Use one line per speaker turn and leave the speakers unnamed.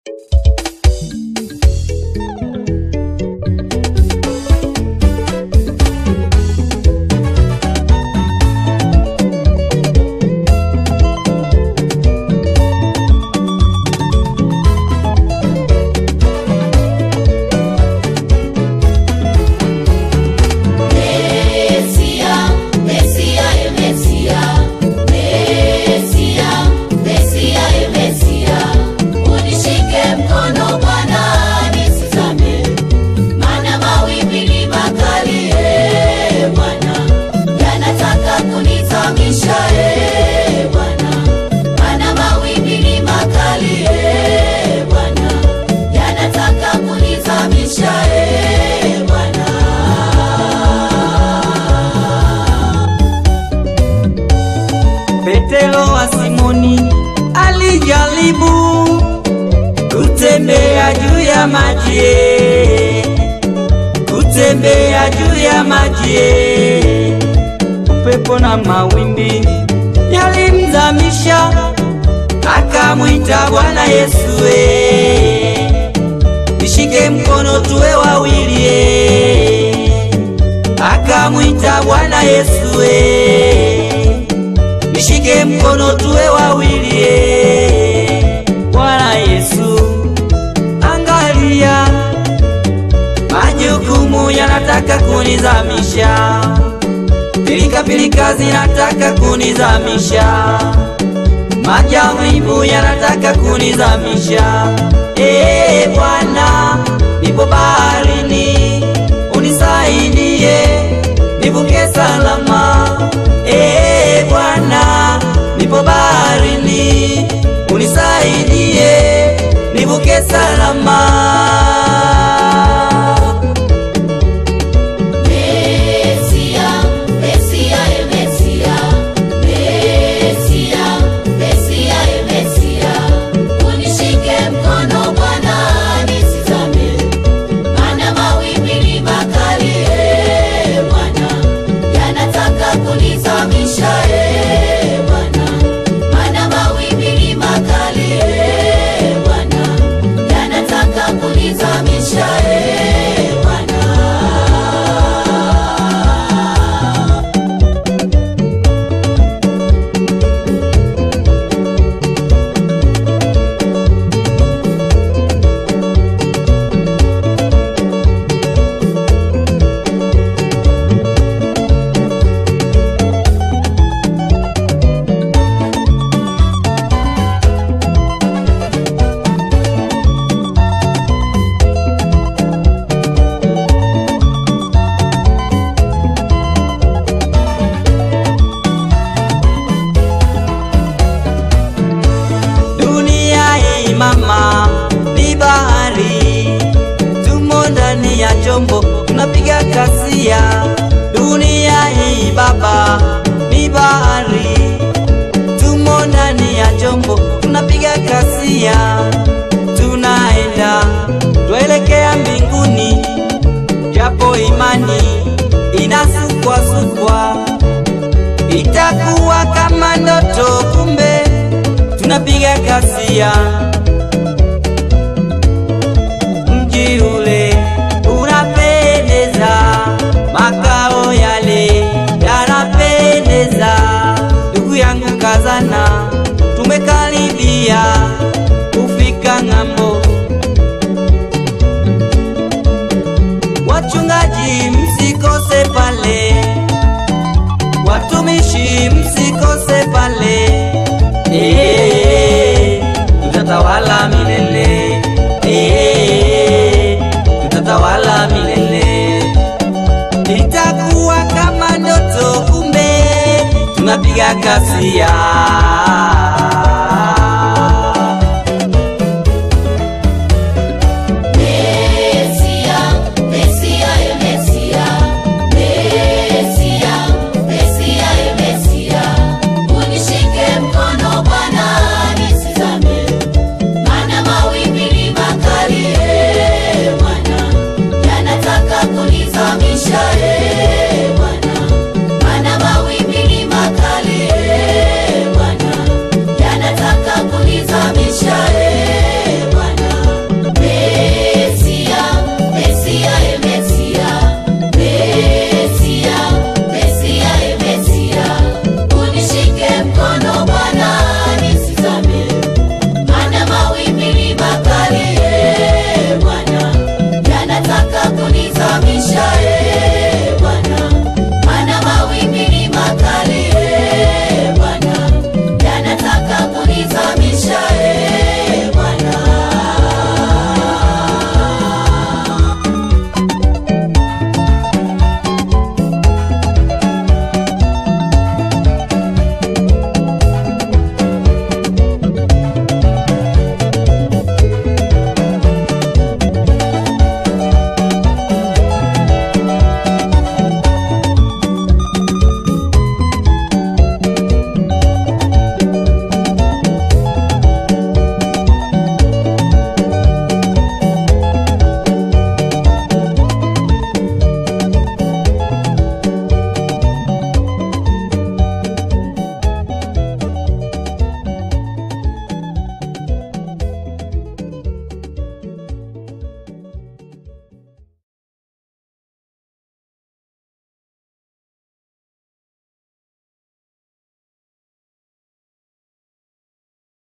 Mesia, Mesia, e Mesia, Mesia, Mesia, e Mesia, unishike mkono Bwana nisizame, maana mawimbi ni makali, e Bwana, yanataka kunizamisha, e Bwana, maana mawimbi ni makali, e Bwana, yanataka kunizamisha, e Bwana.
Petero wa Simoni alijaribu kutembea juu ya maji, kutembea juu ya maji. Upepo na mawimbi yalimzamisha, akamwita Bwana Yesu, eh, nishike mkono tuwe wawili, eh. akamwita Bwana Yesu, eh, nishike mkono tuwe wawili eh. Bwana Yesu, angalia, majukumu yanataka kunizamisha, pilika pilika zinataka kunizamisha, majaribu yanataka kunizamisha. Eh Bwana, nipo baharini, unisaidie nivuke salama. Eh Bwana, nipo baharini, unisaidie nivuke salama.
Mesia, Mesia, e Mesia, Mesia, Mesia, e Mesia, unishike mkono Bwana nisizame, maana mawimbi ni makali, e Bwana, yanataka kunizamisha, e Bwana, maana mawimbi ni makali, e Bwana, yanataka kunizamisha, e Bwana.
Dunia hii mama ni bahari, tumo ndani ya chombo tunapiga kasia. Dunia hii baba ni bahari, tumo ndani ya chombo tunapiga kasia. Tunaenda tuelekea mbinguni, japo imani inasukwasukwa, itakuwa kama ndoto, kumbe tunapiga kasia. Mji ule unapendeza, makao yale yanapendeza. Ndugu yangu kazana, tumekaribia kufika ng'ambo. Wachungaji msikose pale, watumishi msikose pale. Eh, tutatawala milele. Eh, tutatawala milele. Itakuwa kama ndoto, kumbe tunapiga kasia.